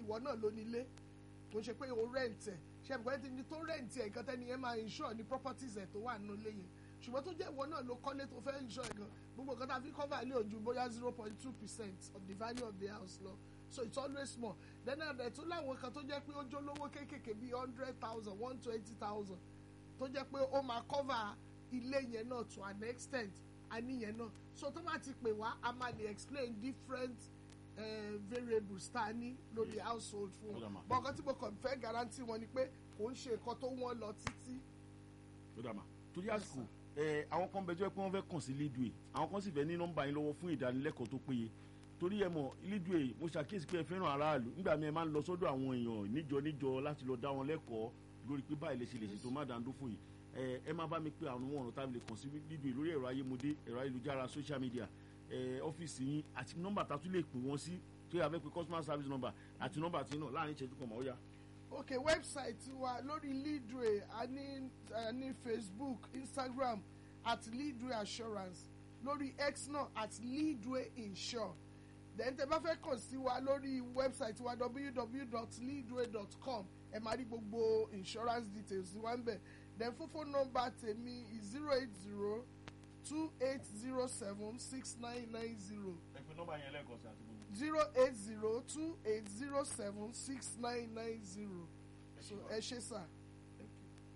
ìwọ náà ló nílé kò ṣe pé o rent ẹ̀ ṣe àbùkù ẹni tí tó rent ẹ̀ nǹkan tẹ́ni yẹn máa insure ní properties ẹ̀ tó wà nínú ilé yẹn ṣùgbọ́n tó jẹ́ ìwọ náà ló kọ́lé tó fẹ́ insure ẹ̀ gan gbogbo nǹkan tá a fi cover ilé ojú bóyá zero point two percent of the value of the house lọ so it's always small then ẹ̀ tún láwọn kan tó jẹ́ pé ó jólówó kéékèèké bíi hundred thousand one twenty thousand tó jẹ́ pé ó máa cover ilé yẹn náà to an extent àníyẹn náà so tó bá ti pè wá a máa lè explain different uh, variables tá a ní lórí household fún Ó dà wọn mà. bọ́n kan tí mo kàn fẹ́ guarantee wọn ni pé kò ń ṣe nǹkan tó wọ́n lọ títí tó dà mà torí àsìkò ẹ àwọn kan bẹ jẹ́ pé wọ́n fẹ́ kàn sí Leadway àwọn kan sì fẹ́ ní nọ́mbà yín lọ́wọ́ fún ìdánilẹ́kọ̀ọ́ tó péye torí ẹ mọ̀ Leadway mo ṣàkíyèsí pé ẹ fẹ́ràn aráàlú nígbà mi ẹ máa ń lọ sọ́dọ̀ àwọn èèyàn níjọ níjọ láti lọ dá wọn lẹ́kọ̀ọ́ lórí pé báyìí lè ṣe lè ṣètò má dáńdófò yìí ẹ ẹ má bá mi pé àwọn ọ̀rọ̀ tábìlì kàn sí Leadway lórí ẹ̀rọ ayémodé ẹ̀rọ ayélujára social media ẹ ọ́fíìsì yín àti nọ́mbà tá a tún lè pè wọ́n sí tó yà fẹ́ pé customer service number àti nọ́mbà tí náà láàrin ìṣẹ́jú kan mọ̀ ó yá. ok website wa lórí Leadway a ní a ní Facebook Instagram at Leadway Assurance lórí X náà at Leadway Insure then tẹ bá fẹ́ kàn sí wa lórí website wa www.leadway.com ẹ máa rí gbogbo insurance details wa ń bẹ̀ then fún phone number tèmi zero eight zero two eight zero seven six nine nine zero ẹ pe nọ́mbà yẹn lẹ́ẹ̀kan sí àti gbogbo. zero eight zero two eight zero seven six nine nine zero so ẹ ṣé sà.